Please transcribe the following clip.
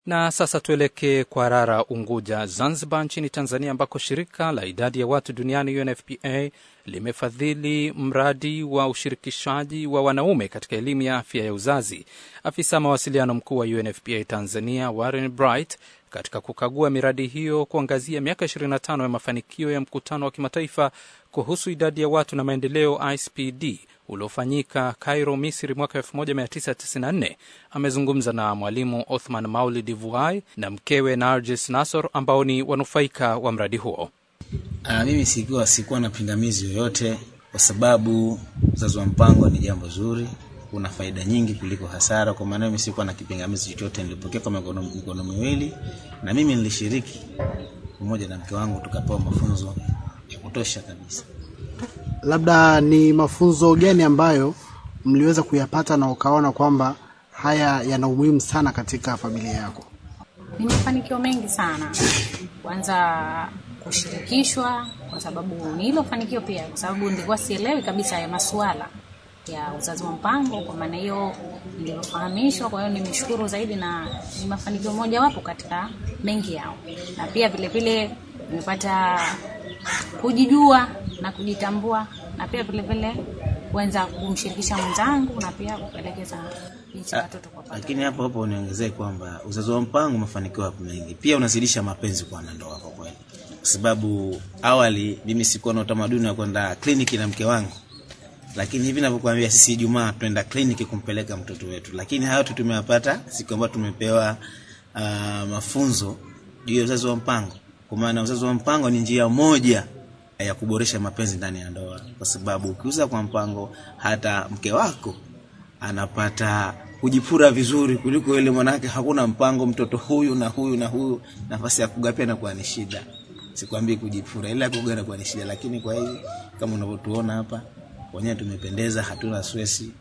Na sasa tuelekee kwa Rara, Unguja, Zanzibar, nchini Tanzania, ambako shirika la idadi ya watu duniani UNFPA limefadhili mradi wa ushirikishaji wa wanaume katika elimu ya afya ya uzazi. Afisa mawasiliano mkuu wa UNFPA Tanzania Warren Bright katika kukagua miradi hiyo kuangazia miaka 25 ya mafanikio ya mkutano wa kimataifa kuhusu idadi ya watu na maendeleo ICPD uliofanyika Cairo, Misri mwaka 1994 amezungumza na mwalimu Othman Maulid Vuai na mkewe Narjis Nasor ambao ni wanufaika wa mradi huo. Uh, mimi sikuwa sikuwa na pingamizi yoyote kwa sababu uzazi wa mpango ni jambo zuri, kuna faida nyingi kuliko hasara. Kwa maana mimi sikuwa na kipingamizi chochote, nilipokea kwa mikono, mikono miwili na mimi nilishiriki pamoja na mke wangu, tukapewa mafunzo ya kutosha kabisa. Labda ni mafunzo gani ambayo mliweza kuyapata na ukaona kwamba haya yana umuhimu sana katika familia yako? Ni mafanikio mengi sana. Kwanza kushirikishwa, kwa sababu ni hilo fanikio pia, kwa sababu nilikuwa sielewi kabisa ya masuala ya uzazi wa mpango. Kwa maana hiyo nilivyofahamishwa, kwa hiyo nimeshukuru zaidi, na ni mafanikio mojawapo katika mengi yao, na pia vile vile nimepata kujijua na kujitambua, na pia vile vile kuanza kumshirikisha mwenzangu na pia kupelekeza jinsi watoto kwa pamoja. Lakini hapo hapo niongezee kwamba uzazi wa mpango mafanikio yako mengi, pia unazidisha mapenzi kwa wanandoa kwa kweli, kwa sababu awali mimi sikuwa na utamaduni wa kwenda kliniki na mke wangu, lakini hivi ninavyokuambia, sisi Ijumaa tunaenda kliniki kumpeleka mtoto wetu, lakini hayo tu tumeyapata siku ambayo tumepewa uh, mafunzo juu ya uzazi wa mpango, kwa maana uzazi wa mpango ni njia moja ya kuboresha mapenzi ndani ya ndoa, kwa sababu ukiuza kwa mpango, hata mke wako anapata kujipura vizuri kuliko ile mwanake hakuna mpango, mtoto huyu na huyu na huyu, nafasi ya kugapia inakuwa ni shida. Sikwambii kujipura, ila kuga inakuwa ni shida, lakini kwa hivi kama unavyotuona hapa wenyewe tumependeza, hatuna stress.